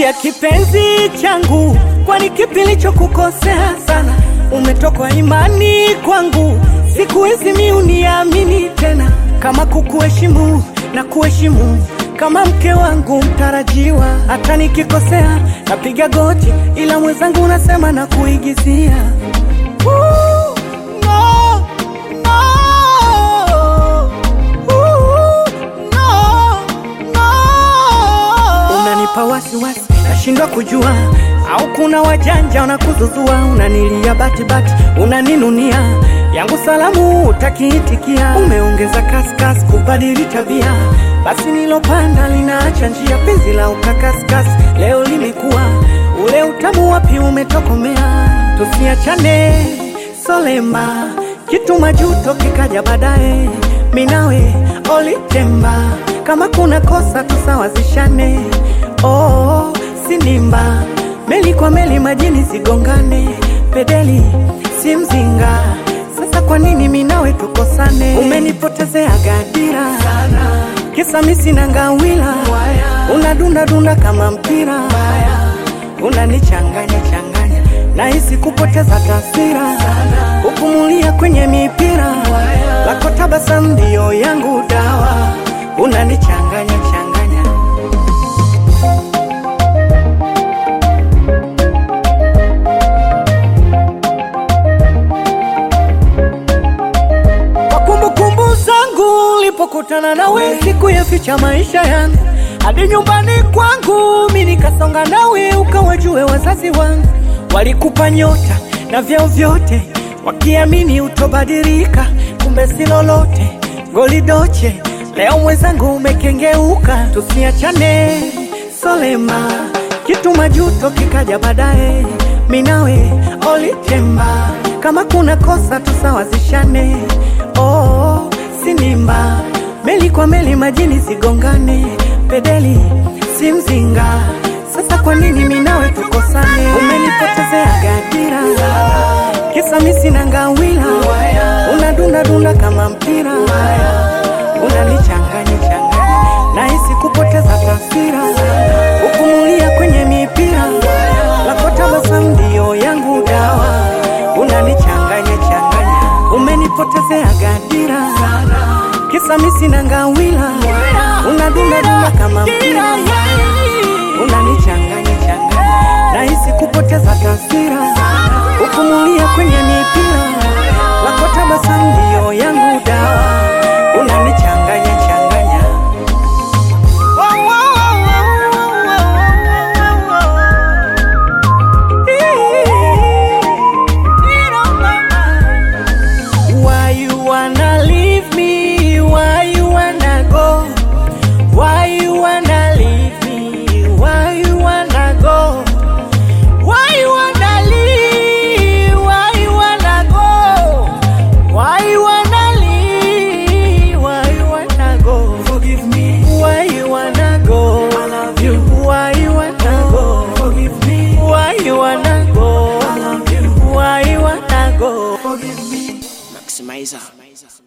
Niambia kipenzi changu, kwani kipi nilichokukosea sana? Umetokwa imani kwangu, siku hizi mi uniamini tena, kama kukuheshimu na kuheshimu kama mke wangu mtarajiwa. Hata nikikosea napiga goti, ila mwenzangu unasema na kuigizia. Ooh, no, no. Ooh, no, no. Unanipa wasiwasi, nashindwa kujua au kuna wajanja wanakuzuzua. Unanilia batibati, unaninunia yangu salamu utakiitikia. Umeongeza kaskas kubadili tabia, basi nilopanda linaacha njia. Penzi la ukakaskas leo limekuwa ule utamu, wapi umetokomea? Tusiachane solema, kitu majuto kikaja baadaye. Minawe olitemba, kama kuna kosa tusawazishane. Oh, sinimba meli kwa meli majini zigongane, pedeli si mzinga. Sasa kwa nini minawe tukosane? Umenipotezea gadira sana, kisa mi sina ngawila, unadunda dunda kama mpira, unanichanganya changanya, nahisi kupoteza taswira, upumulia kwenye mipira, lako tabasamu ndio yangu dawa, unanichanganya changanya Kwa kumbukumbu zangu ulipokutana nawe, siku ya ficha maisha yangu hadi nyumbani kwangu, mi nikasonga nawe, ukawajue wazazi wangu walikupa nyota na vyeo vyote, wakiamini utobadilika, kumbe si lolote. Goli doche, leo mwenzangu umekengeuka, tusiachane solema, kitu majuto kikaja baadaye, minawe olitemba, kama kuna kosa tusawazishane. Oh, sinimba meli kwa meli majini zigongane, pedeli si mzinga. Sasa kwa nini minawe tukosane? Umenipotezea gadira, kisa mi sina ngawila, unadunda dunda kama mpira, unanichanganya changanya, nahisi kupoteza taswira, upumulia kwenye mipira, lako tabasamu ndio yangu dawa, unanichanganya changanya, umenipotezea gadira kisa mi sina ngawila, unadunda dunda kama mpira, unanichanganya changanya, nahisi kupoteza taswira, upumulia kwenye mipira, lako tabasamu ndio yangu dawa, unanichanganya changanya. Why you wanna leave me? Why you wanna go? Why you wanna leave me? Why you wanna go? Why you wanna leave? Why you wanna go? Why you wanna leave? Why you wanna go? Forgive me. Why you wanna go? I love you. Why you wanna go? Forgive me. Why you wanna go? I love you. Why you wanna go? Forgive me. Maximizer.